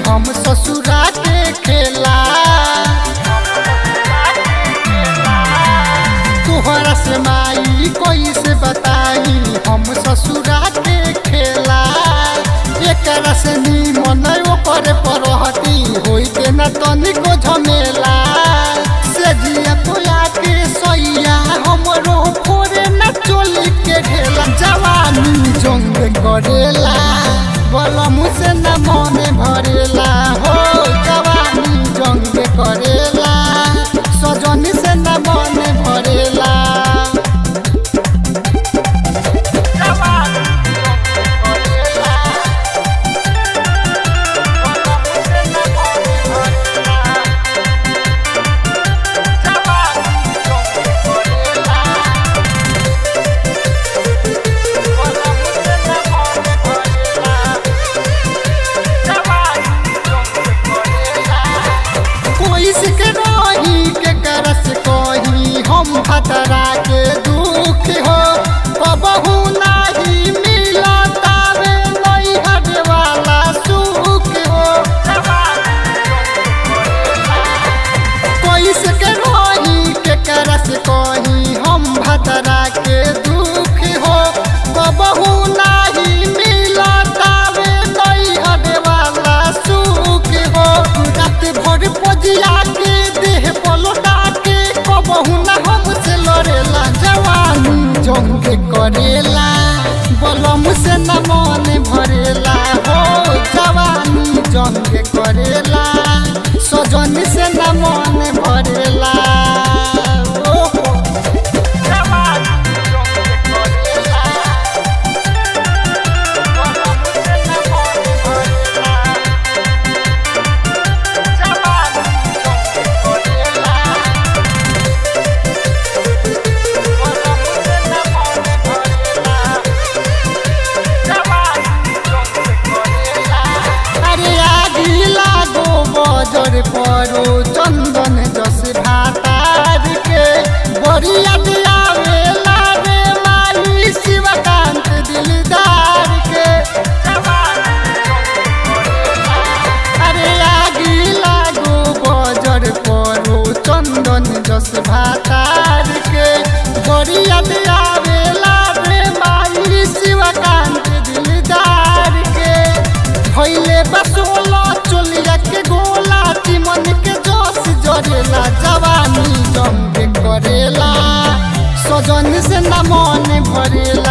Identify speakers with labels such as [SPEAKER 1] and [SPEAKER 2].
[SPEAKER 1] हम ससुरा के खेला तोहरा से माई कोई से बताई हम ससुरा के खेला एकरा से निमन ओकर परहती होई के न तनिको झमेला से जिया पोया के सैया हमरो फोरे न चोली के ढेला जवानी जंग करेला बलम से न मने भरेला हो जवानी जंग करेला सजनी से न मने भरेला कोई सिके रही के करस कही हम भतरा के दुख हो कबहू नाही मिलतावे नहीं हटे वाला सुख हो कोई सिके रही के करस कही हम भतरा के दुख हो कबहू नाही मिलतावे नहीं हटे वाला सुख हो रात भर पजिया के देह पलोटा के कबहू ना हमसे लड़ेला जवानी जंग करेला बलम से न मन भरेला हो जवानी जंग करेला सजनी से न मन भरेला ओहो अरे आगी लागो बजर परो चंदन जस भातार के बरिया दियावे लागे माई शिवकांत दिलदार के अरे आगी लागो बजर परो चंदन जस भातार के बरिया दियावे लागे माई शिवकांत दिलदार के भैले बसोला चोलिया के गोला चिमन के जोश जरेला जवानी जंग करेला सजन से न मन भरेला